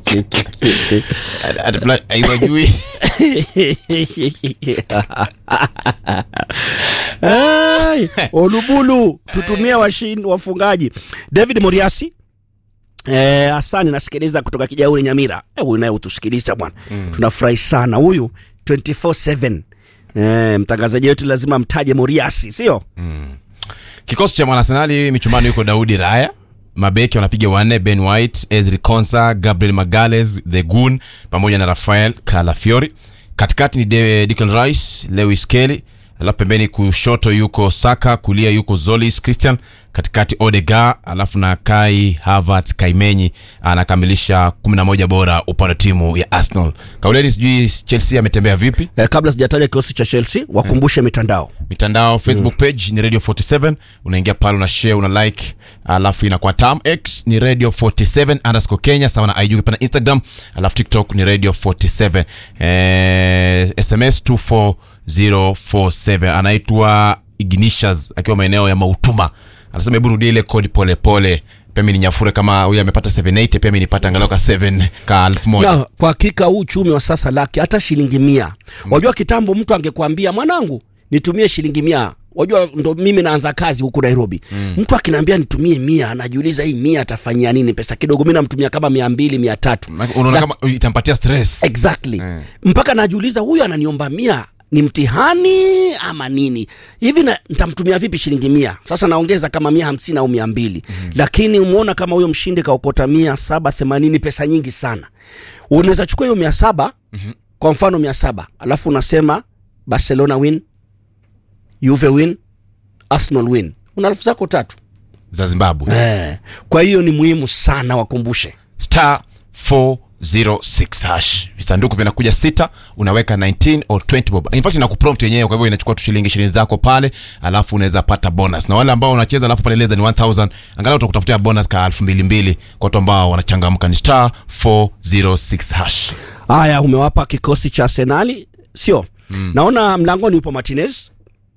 Ati fulani, haiwajui Ai, Olubulu tutumie washin, wafungaji David Moriasi Eh, asani nasikiliza kutoka Kijauri Nyamira. Eh, huyu naye utusikiliza bwana. Tunafurahi sana huyu 24/7. Eh, mtangazaji wetu lazima mtaje Moriasi, sio? kikosi cha mwanasenali michumbani yuko daudi raya mabeki wanapiga wanne ben white ezri consa gabriel magales the gun pamoja na rafael calafiori katikati ni De- Declan rice lewis kelly alafu pembeni kushoto yuko saka kulia yuko zolis christian katikati odega alafu na kai havert kaimenyi anakamilisha 11 bora upande wa timu ya arsenal kauleni sijui chelsea ametembea vipi Eh, kabla sijataja kikosi cha Chelsea, wakumbushe mitandao. mitandao facebook page ni radio 47 unaingia pale una share una like alafu inakuwa tam x ni radio 47 underscore kenya sawa na ig pana instagram alafu tiktok ni radio 47 eh, sms 24047 anaitwa ignishas akiwa maeneo ya mautuma anasema hebu rudia ile kodi polepole pia mi ninyafure kama huyu amepata 780 pia mi nipata angalau ka 7 ka elfu moja Na kwa hakika huu uchumi wa sasa laki hata shilingi mia. Wajua kitambo mtu angekwambia mwanangu nitumie shilingi mia. Wajua ndo mimi naanza kazi huku Nairobi. Mtu akiniambia nitumie mia, anajiuliza hii mia atafanyia nini pesa kidogo. Mimi namtumia kama mia mbili, mia tatu. unaona La- kama itampatia stress exactly mpaka najiuliza huyu ananiomba mia ni mtihani ama nini hivi na- nitamtumia vipi shilingi mia sasa naongeza kama mia hamsini au mia mbili mm-hmm. lakini umeona kama huyo mshindi kaokota mia saba themanini pesa nyingi sana unaweza chukua hiyo mia saba mm-hmm. kwa mfano mia saba alafu unasema barcelona win juve win arsenal win una elfu zako tatu za zimbabwe eh. kwa hiyo ni muhimu sana wakumbushe star 406 hash visanduku vinakuja sita unaweka 19 or 20 bob in fact inakuprompt yenyewe kwa hivyo inachukua tu shilingi ishirini zako pale alafu unaweza pata bonus na wale ambao wanacheza alafu pale less than 1000 angalau utakutafutia bonus ka 2200 kwa watu ambao wanachangamka ni star 406 hash haya umewapa kikosi cha arsenali sio mm. naona mlangoni upo martinez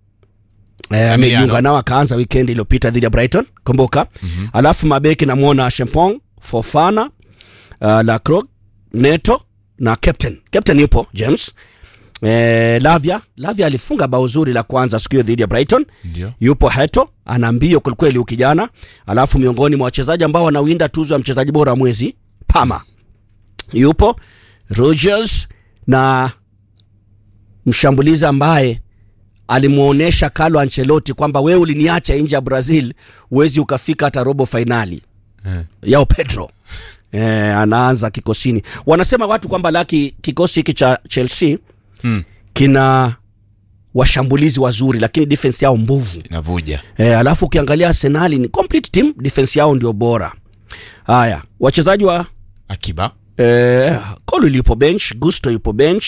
Eh, amejiunga nao akaanza weekend iliyopita dhidi ya brighton kumbuka mm-hmm. alafu mabeki namwona shempong fofana uh, lacroc neto na captain captain yupo james Eh, lavia lavia alifunga bao zuri la kwanza siku hiyo dhidi ya brighton Ndio. yupo heto ana mbio kwelikweli huyu kijana alafu miongoni mwa wachezaji ambao wanawinda tuzo ya mchezaji bora wa mwezi pama yupo rogers na mshambulizi ambaye alimwonyesha Carlo Ancelotti kwamba wewe uliniacha nje ya Brazil, huwezi ukafika hata robo fainali yao Pedro eh, anaanza kikosini. Wanasema watu kwamba laki kikosi hiki cha Chelsea Hmm. kina washambulizi wazuri, lakini defense yao mbovu. inavuja E, alafu ukiangalia Arsenal ni complete team, defense yao ndio bora. Haya, wachezaji wa akiba eh, Colwill yupo bench, Gusto yupo bench,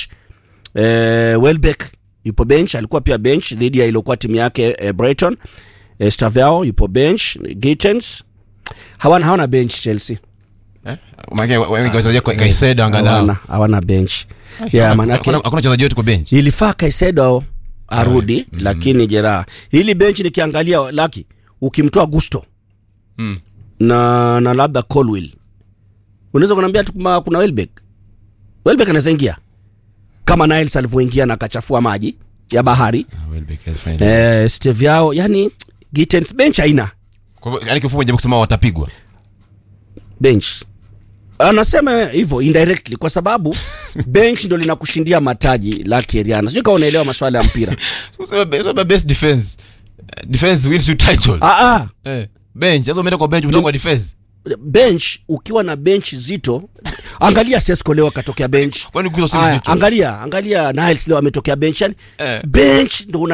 eh, Welbeck yupo bench, alikuwa pia bench dhidi ya iliyokuwa timu yake eh, Brighton. Eh, Staviao yupo bench, Gittens hawana hawana bench Chelsea. eh? Maana wengi wachezaji kwa Kaisedo Hawana angalau hawana bench. Ya manake hakuna hakuna wachezaji wote kwa bench ilifaa Kaisedo arudi mm. lakini jeraha hili benchi nikiangalia laki ukimtoa Gusto Mm. na na labda Colwill unaweza kuniambia tu kama kuna Welbeck Welbeck anaweza ingia kama Niles alivyoingia na akachafua maji ya bahari Ah, Welbeck has finally. eh, Steve yao yani Gittens bench haina Kwa hivyo yani kifupi jamaa kusema watapigwa bench anasema hivyo indirectly kwa sababu bench ndo linakushindia mataji laki Eriana sijui kama unaelewa maswala ya mpira Sema be- sema best defense defense wins you title ah, ah. eh bench sasa umeenda kwa bench umetoka kwa defense bench ukiwa na bench zito angalia Sesko leo akatokea bench kwani Gusto si Aya, mzito angalia angalia Niles leo ametokea bench yani Eh. bench ndo